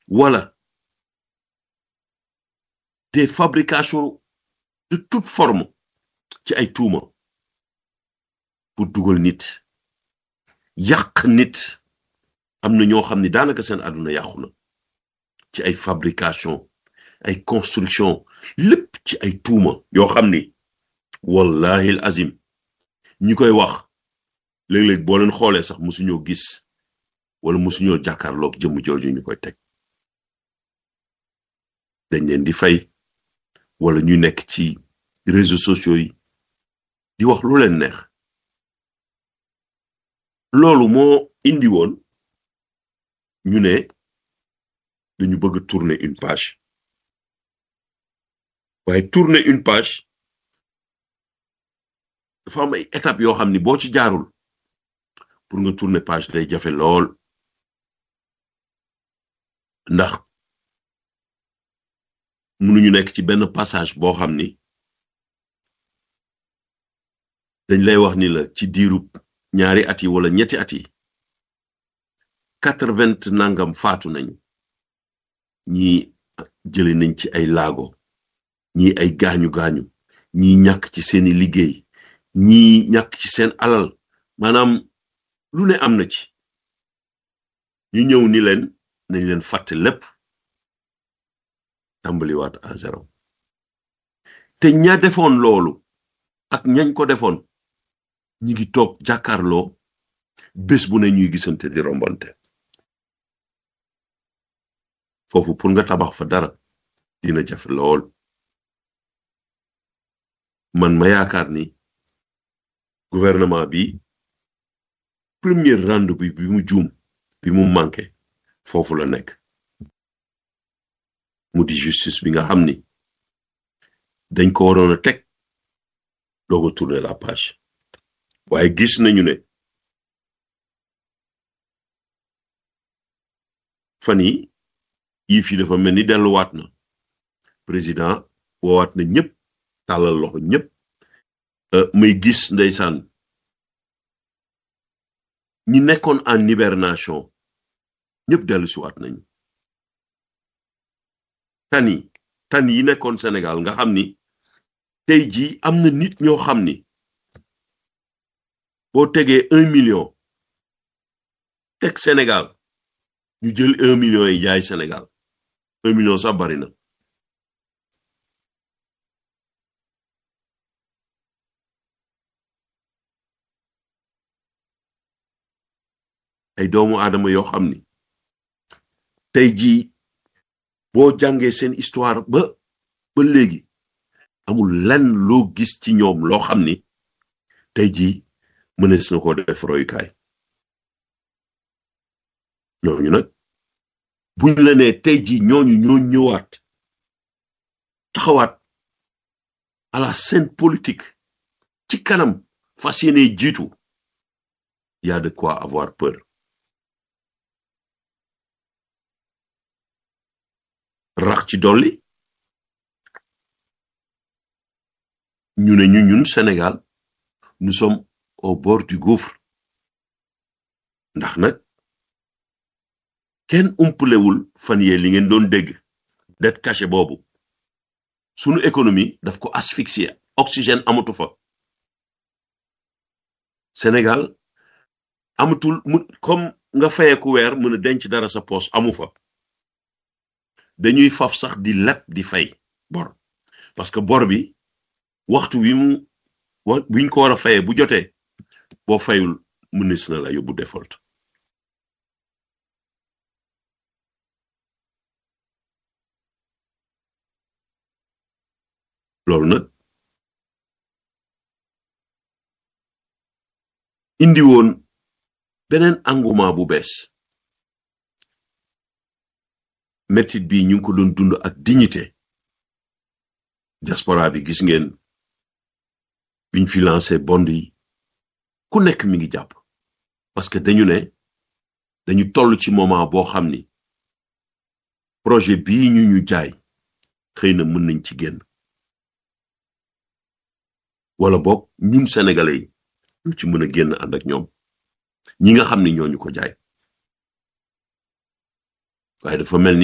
wala des fabrications de toute forme ci ay tuuma pour dugal nit yàq nit am na ñoo xam ni daanaka seen àdduna yàqu na ci ay fabrication ay construction lépp ci ay tuuma yoo xam ni wallahi al azim ñi koy wax léeg-léeg boo leen xoolee sax musuñoo gis wala musuñoo jàkkaarloog jëmm jooju ñu koy teg dañ leen di fay wala ñu nekk ci réseaux sociaux yi di wax lu leen neex loolu moo indi woon ñu ne dañu bëgg tourner une page waaye tourner une page dafa am ay étapes yoo xam ni boo ci jaarul pour nga tourner page day jafe lool ndax mënuñu nekk ci benn passage boo xam ni dañ lay wax ni la ci diirub ñaari at yi wala ñetti at yi quatre-vingt nangam faatu nañu ñi jële nañ ci ay laago ñi ay gaañu gaañu ñi ñàkk ci seeni liggéey ñi ñàkk ci seen alal maanaam lu ne am na ci ñu ñëw ni leen nañ leen fàtte lépp tàmbaliwaat à zéro te ña defoon loolu ak ñañ ko defoon ñi ngi toog jàkkaarloo bés bu ne ñuy gisante di rombante foofu pour nga tabax fa dara dina jafe lool man ma yaakaar ni gouvernement bi premier rendez-vous bi mu juum bi mu manqué foofu la nekk mu di justice bi nga xam ni dañ ko waroon a teg doog a tourner la page waaye gis nañu ne fan yi yii fi dafa mel ni delluwaat na président woowaat na ñëpp tàllal loxo ñëpp may gis ndeysaan ñi nekkoon en hibernation ñëpp dellu si waat nañu tan yi tan yi nekkoon Sénégal nga xam ni tey jii am na nit ñoo xam ni boo tegee un million teg Sénégal ñu jël un million yi jaay Sénégal un million sax bari na ay doomu aadama yoo xam ni tey jii boo jàngee seen histoire ba ba léegi amul lenn loo gis ci ñoom loo xam ni tey jii mënees na ko def royukaay ñooñu nag buñ la nee tey jii ñooñu ñoo ñëwaat taxawaat à la scène politique ci kanam fas yéene jiitu y a de quoi avoir peur rax ci dolli ñu ne ñu ñun Sénégal nous sommes au bord du gouffre ndax nag kenn umpalewul fan yee li ngeen doon dégg dette cachée boobu sunu économie daf ko asphyxier oxygène amatu fa Sénégal amatul mu comme nga fayeku weer mën a denc dara sa poos amu fa dañuy faf sax di leb di fay bor parce que bor bi waxtu wi mu wa wiñ ko war a fayee bu jotee boo fayul mënees na la yóbbu default loolu nag indi woon beneen engouement bu bees mettit bi ñu ngi ko doon dund ak dignité diaspora bi gis ngeen biñ fi lancé bond yi ku nekk mi ngi jàpp parce que dañu ne dañu toll ci moment boo xam ni projet bii ñu ñu jaay xëy na mën nañ ci génn wala boog ñun sénégalais yi ñu ci mën a génn ànd ak ñoom ñi nga xam ni ñooñu ko jaay waaye dafa mel ni